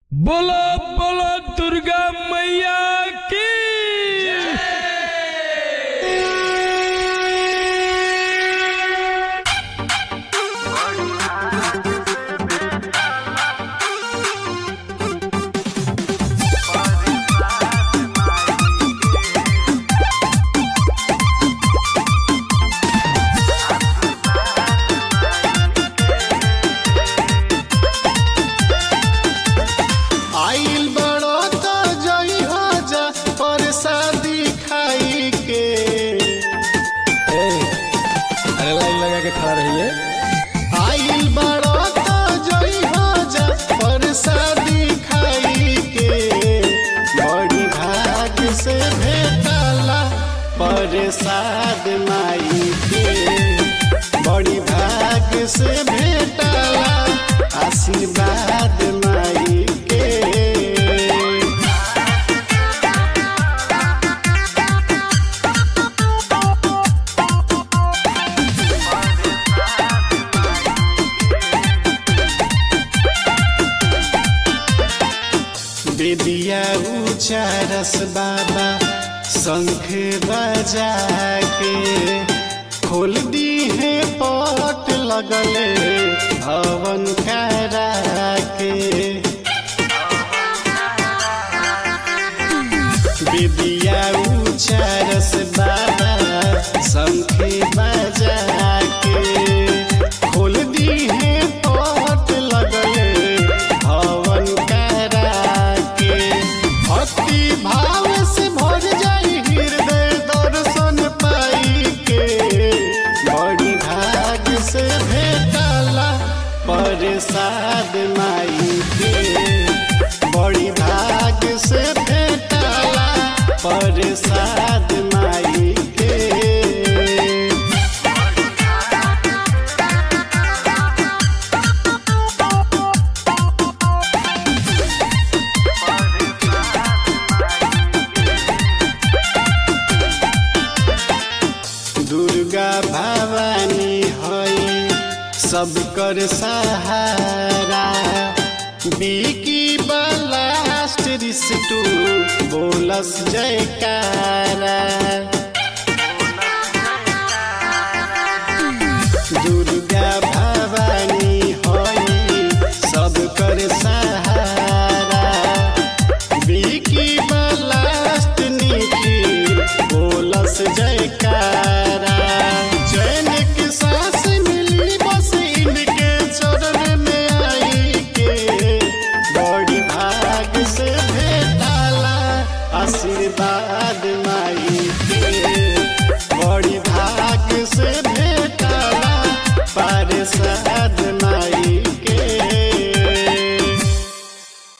बोलो बोलो दुर्गा मैया की आइल बड़ो तो जई हो जा परसादी खाई के अरे लाइन लगा के खड़ा रहिए आइल बड़ो तो जई हो जा परसादी खाई के बड़ी भाग से भेटला परसाद माई के बड़ी भाग से भेटला आशीर्वाद माई के बेदिया उचारस बाबा शंख बजा के खोल दी है पट लगले हवन करा के बेदिया उचारस बाबा शंख बजा के खोल दी है पट लगले हवन करा के भक्ति भाव से भर जाई हृदय दर्शन पाई के बड़ी भाग से भेटला प्रसाद माई के बड़ी भाग से भेटला प्रसाद माई के दुर्गा भवानी हई सब कर सहारा बिकी बलास्ट रिस्टू बोलस जयकारा दुर्गा भवानी हई सब कर सहारा बिकी बलास्ट निखिल बोलस जयकारा चैन के सांस मिली बस इनके चरण में आई के बड़ी भाग से भेटाला आशीर्वाद माई के बड़ी भाग से